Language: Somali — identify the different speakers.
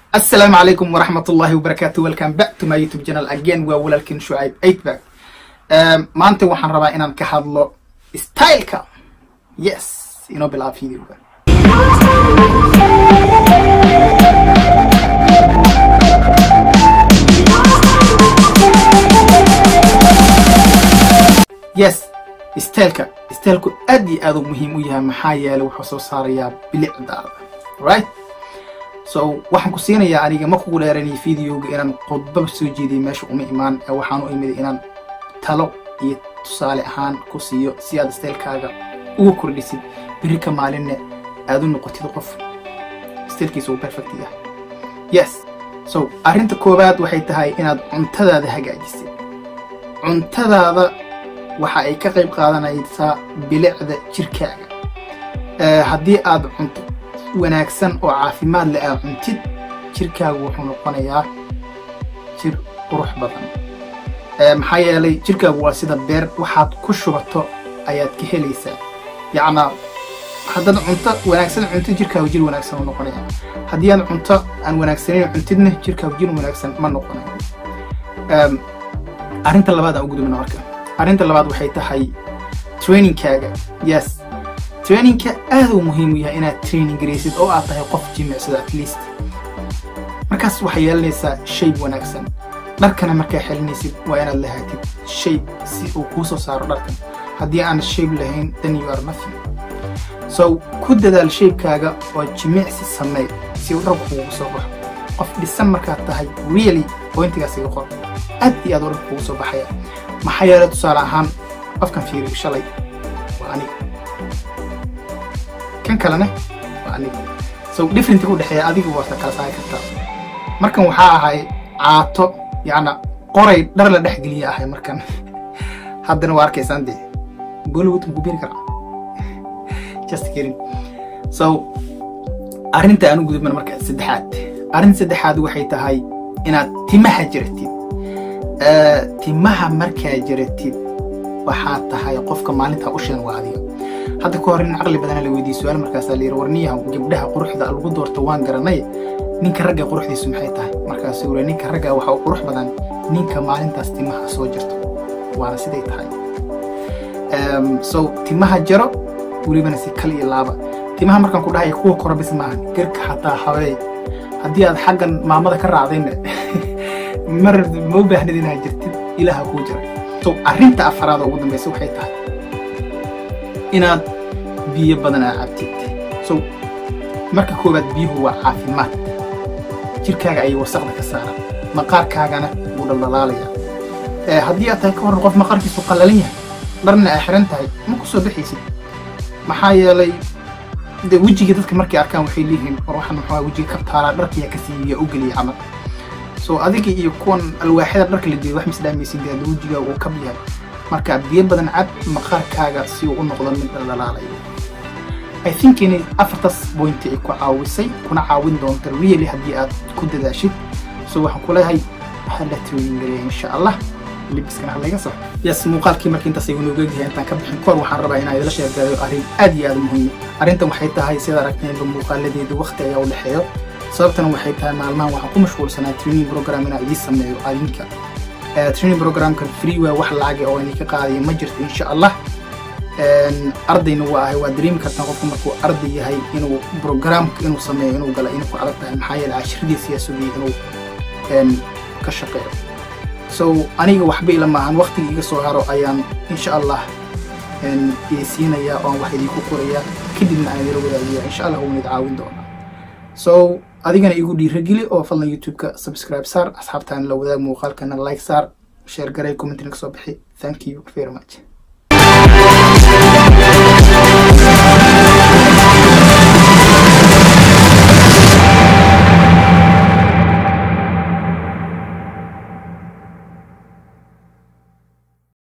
Speaker 1: asalaamu calaykum waraxmat ullahi wabarakaatu welcome back to my youtube channel again waa walaalkin shucayb eightback maanta waxaan rabaa inaan ka hadlo styleka yes inoo bilaab videoga yes styleka stylku aad iyo aad u muhiim u yahay maxaa yeelay wuxuu soo saarayaa bilicdaada right so waxaan ku siinayaa aniga ma kugu dheeranaya videoga inaan khudbaba soo jeediya meesha uma imaan ee waxaan u imid inaan talo iyo tusaale ahaan ku siiyo si aad stylekaaga uga kordhisid beri ka maalinne aad u noqotid qof stylkiisa uu perfect yahay yes so arrinta koowaad waxay tahay inaad cuntadaada hagaajisid cuntadaada waxa ay ka qayb qaadanaysaa bilicda jirkaaga haddii aad cunto wanaagsan oo caafimaad leh aad cuntid jirkaagu wuxuu noqonayaa jir qurux badan maxaa yeelay jirkaagu waa sida beer waxaad ku shubato ayaad ka helaysaa yacnaa haddaad cunto wanaagsan cuntid jirkaagu jir wanaagsan u noqonaya haddii aad cunto aan wanaagsanayn cuntidna jirkaagu jir wanaagsan ma noqonayo arrinta labaad aan u gudubna marka arrinta labaad waxay tahay trainingkaaga yes trainingka aad uu muhiim u yahay inaad training garaysid oo aad tahay qof jimicsada at least markaas waxay yeelanaysaa shayb wanaagsan dharkana markaa xelinaysid waa inaad lahaatid shayb si uu kuu soo saaro dharkan haddii aan shayb lahayn then you are nothing so ku dadaal shaybkaaga oo jimicsi sameey si uu dharku kuugu soo baxo qof dhisan markaad tahay really pointigaas iga qor aad iyo aad u dharku kuugu soo baxaya maxaa yeelay tusaale ahaan qofkan fiiriyo shalay waa aniga kan kalena waa aniga so different u dhexeeya adiga waata kala saari kartaa markan waxaa ahay caato yacna qoray dhar la dhex geliya ahay markan haddana waa arkaysaan dee bollywood ma ku biri karaa just kidding so arrinta aan u gudubna marka saddexaad arrinta saddexaad waxay tahay inaad timaha jiratid timaha markaa jiratid waxaad tahay qofka maalintaa u sheegan waa adiga hadda ka hor in caqli badana la weydiiye su-aal markaasaa la yidhi warniyaha gabdhaha quruxda lagu doorto waan garanay ninka ragga quruxdiisu maxay tahay markaasuu yiri ninka ragga waxa uu qurux badan ninka maalintaas timaha soo jirto waana siday tahay so timaha jaro welibana si kal iyo laaba timaha markaan ku dhahaya kuwa kora bis maahan garka xataa hawee haddii aad xaggan maamada ka raacdayna mar ma u baahnid inaad jirtid ilaha kuu jira so arrinta afaraad oo ugu dambaysa waxay tahay inaad biyo badan aa cabtid so marka koowaad biyuhu waa caafimaad jirkaaga ayay wasaqda ka saaraan maqaarkaagana wuu dhaldhalaalaya haddii aad tahay ka waran qof maqaarkiisu qallalan yahay dharna aa xiran tahay ma ku soo baxaysid maxaa yeelay de wejiga dadka markay arkaan waxay leeyihiin war waxaan maxaa wejiga kabtaalaa dharkiyaa ka siiya u geliya camal so adiga iyo kuwan alwaaxyada dharka la jeedo wax misdhaamaysid dee wejiga uu kab yahay marka biyo badan cab maqaarkaaga si uu u noqdo mid dhaldhalaalayo i think inay afartaas bointi ay ku caawisay kuna caawin doonto really haddii aad ku dadaashid so waxaan ku leeyahay hala trainingareya insha allah libiskana halaga sax yes muuqaalkii marka intaas igu nooga yahay intaan ka bixin kahor waxaan rabaa inaan idila sheegayo arrin aad iyo aad u muhiim arrintan waxay tahay sida aragteenba muuqaaladeedu waqti ayaa u dhexeeyo sababtana waxay tahay maalmahan waxaan ku mashquulsanaa training program inaan idiin sameeyo adinka training programkan free waa wax lacag oo idinka qaadaya ma jirto insha allah ardayna waa ahay waa dareemi kartaa qofku markuu arday yahay inuu programka inuu sameeyo inuu gala inay ku adag tahay maxaa yeele cashiradiisa yaa sugayay inuu ka shaqeeyo so aniga waxba ila maahan waqtiga iga soo haro ayaan insha allah siinaya oan wax idinku qoraya kadibna aan idila wadaagaya insha allah wuuna id caawin doonaa so adigana igu dhiirageli oo fadlan youtube-ka subscribe saar asxaabtaana la wadaag muuqaalkana like saar sheer garay commentina kasoo bixi thank you very much